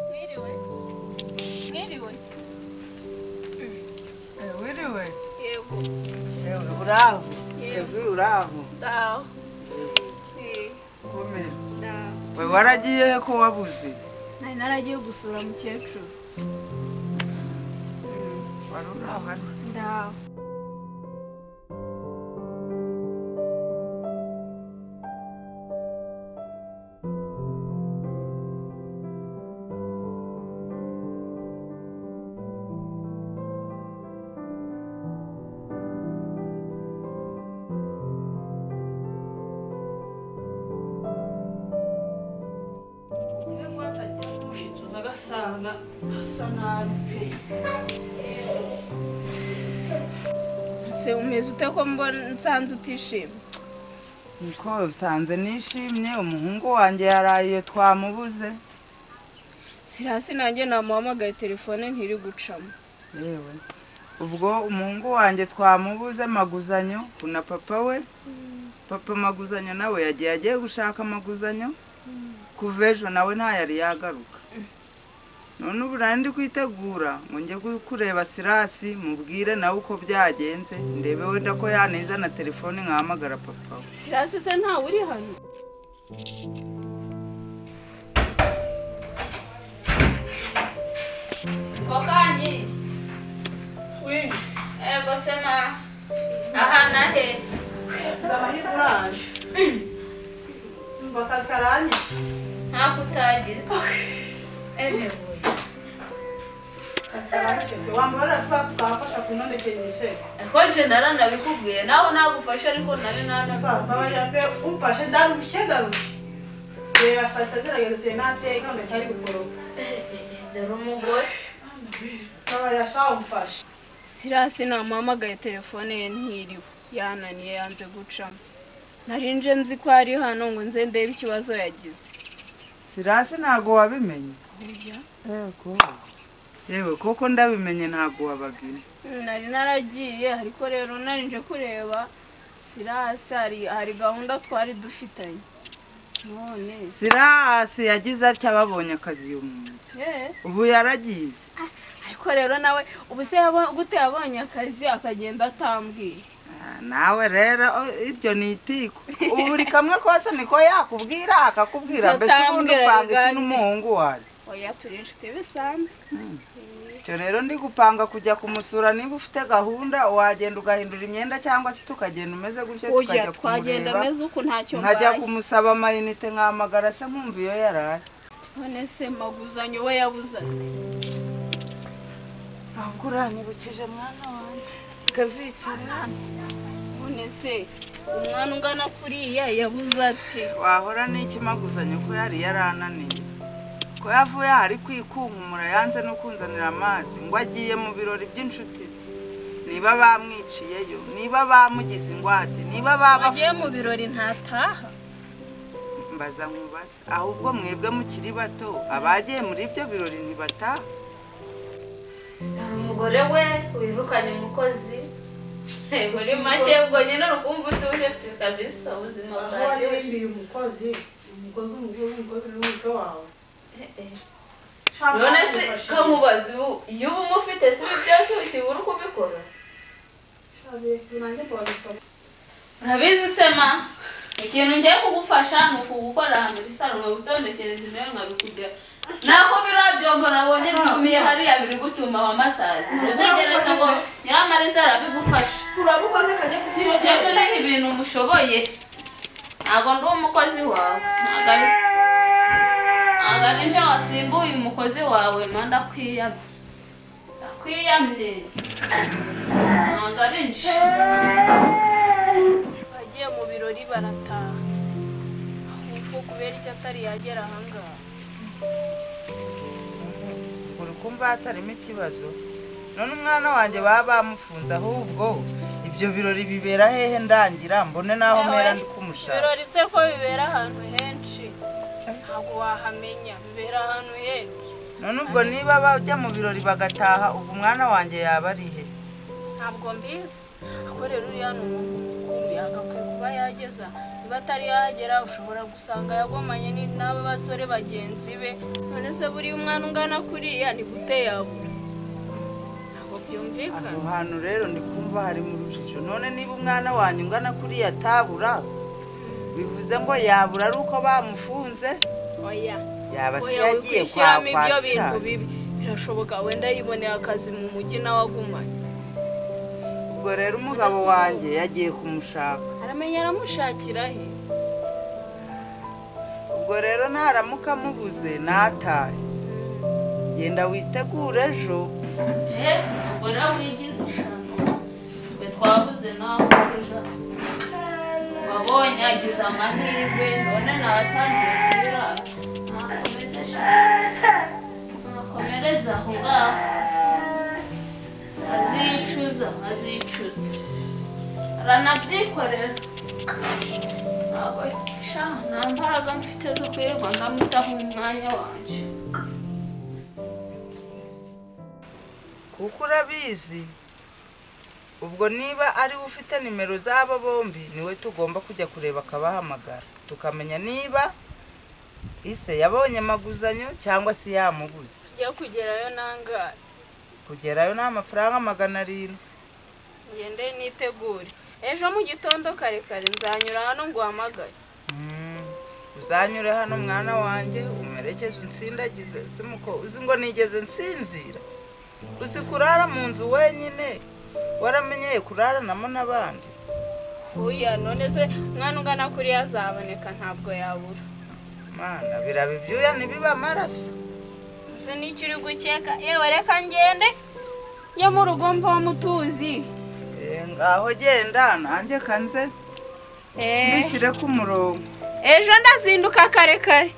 Mwiriwe. Mwiriwe. Wiriwe. Yego. Yego, Uraho. Yego. Yego, uraho. Ndaho. Eh, Komera. ndaho. We waragiye he ko wabuze? Nari naragiye gusura mukecuru. Wari uraho hano. Ndaho. Se umeze ute ko mbona nsanze utishimye? Niko usanze nishimye umuhungu wanjye yaraye iyo twamubuze. Si hasi nanjye namuhamagaye telefone ntiri gucamo. Yewe. Ubwo umuhungu wanjye twamubuze maguzanyo kuna papa we. Papa maguzanyo nawe yagiye agiye gushaka amaguzanyo. Kuva ejo nawe ntayari yagaruka. None ubu nari ndi kwitegura ngo njye kureba Sirasi mubwire nawe uko byagenze ndebe wenda ko yaneza na telefone nkahamagara papa we. Si hasi se ntawe uri hano? Kokanyi. Ego se ma. Aha nahe. Ntabwo utagize. Ejo buye. Hoje nara nabikubwiye nawe nagufasha ariko nari nana dore umugore sirasi namuhamagaye telefone ye ntiriwe yananiye yanze gucamo nari nje nzi ko ari hano ngo nze ndebe ikibazo yagize Sirasi ntabwo wabimenye. Oya, Yego. Yewe koko ndabimenye ntabwo wababwira. nari naragiye ariko rero nari nje kureba sirasi hari hari gahunda twari dufitanye none Sirasi yagize atya babonye akazi uyu muntu. eh Ubu yaragiye. ariko rero nawe ubu se yabo- gute yabonye akazi akagenda atambwiye Ah, Nawe rero o- iryo ni itiko. Ubu buri kamwe kose niko yakubwira akakubwira Gusa mbese ubundi atambwira upanga iki biganje. n'umuhungu wawe. oya turi inshuti bisanzwe Icyo rero ndi gupanga kujya kumusura niba ufite gahunda wagenda ugahindura imyenda cyangwa se tukagenda umeze gutyo oya tukajya twagenda kumureba. ameze uku ntacyo nkajya mbaye kumusaba amayinite nkahamagara se nkumva iyo yaraye none se maguzanyo we yabuze ati ntabwo uranyibukije mwana wanjye kavica mwana none se umwana ungana kuriya yabuze ati wahora n'ikimaguzanye ko yari yarananiye ko yavuye aha ari kwikunkumura yanze no kunzanira amazi ngo agiye mu birori by'inshuti ze niba bamwiciyeyo niba bamugize ingwate niba wagiye mu babafunze birori ntataha mbaza nkubaza ahubwo mwebwe mukiri bato abagiye muri ibyo birori ntibataha hari umugore we wirukanye umukozi muri make ubwo nyine urukumva utuje pe kabisa ubuzima bwanjye Uyu mukozi, umukozi umugore w'umukozi n'umutwe wawe. none se kamubaza ubu iyo uba umufite si ibi byose ukibura uko ubikora urabizi se ma ikintu ngiye kugufasha ni ukugukora ahantu risaro gutondekera nawe nkabikubwira naho biriya byombo nabonye bigumiye hariya biri gutuma wa masazi utegereze ngo nyiramariza arabigufasha Turamukoze kajya kubyiyongera. Jyewe nari ibintu mushoboye ntabwo ndi umukozi wawe ntabwo ari ntabwo ari nje wasimbuye umukozi wawe ma ndakwiyamye ndakwiyamye ntabwo ari nje bagiye mu birori barataha ahubwo kubera icyo atari yagera ahangaha uri kumva hatarimo ikibazo none umwana wanjye baba bamufunze ahubwo ibyo birori bibera hehe ndangira mbone n'aho mpera ndi kumushaka ibirori se ko bibera ahantu henshi ntabwo wahamenya bibera ahantu henshi none ubwo niba bajya mu birori bagataha ubwo umwana wanjye yaba ari he ntabwo mbizi ariko rero uriya ni umuntu mukuru yagakwiye kuba yageza niba atari yagera ushobora gusanga yagomanye ni- n'aba basore bagenzi be none se buriya umwana ungana kuriya ni gute yabura ntabwo byumvikana aho hantu rero ndi kumva hari mu rujijo none niba umwana wanjye ungana kuriya atabura bivuze ngo yabura ari uko bamufunze oya yaba se oya yagiye kwa wikwishyiramo kwa ibyo bintu sirari bibi birashoboka wenda yiboneye akazi mu mujyi nawe agumanye ubwo rero umugabo wanjye yagiye kumushaka aramenya aramushakira he ubwo rero ntaramuka amubuze natahe genda witegure ejo Eh, ubwo rero wigize ijambo twe twabuze nawe ejo wabonye agize amahirwe none nawe atangiye kubirara ntakomeze eshanu ntakomereze aho ngaho azicuza azicuza aranabyikorera ntabwo sha nta mbaraga mfite zo kwirirwa ndamutaho umwanya wanjye kuko urabizi ubwo niba ariwe ufite nimero z'aba bombi niwe tugomba kujya kureba akabahamagara tukamenya niba ise yabonye amaguzanyo cyangwa se yamuguze njya kugerayo nangahe kugerayo ni amafaranga magana arindwi ngende nitegure ejo mu gitondo kare kare nzanyura hano nguhamagare Mm, uzanyure hano mwana wanjye umerekeze unsindagize simuko uzi ngo nigeze nsinzira uzi kurara mu nzu wenyine waramenyeye kuraranamo n'abandi oya none se umwana ungana kuriya azaboneka ntabwo yabura mana biraba ibyuya ntibibe amaraso ese n'icyo uri gukeka yewe reka ngende njye mu rugo mva mutuzi Eh, ngaho genda nanjye kanze Eh, mbishyire ku murongo ejo ndazinduka kare kare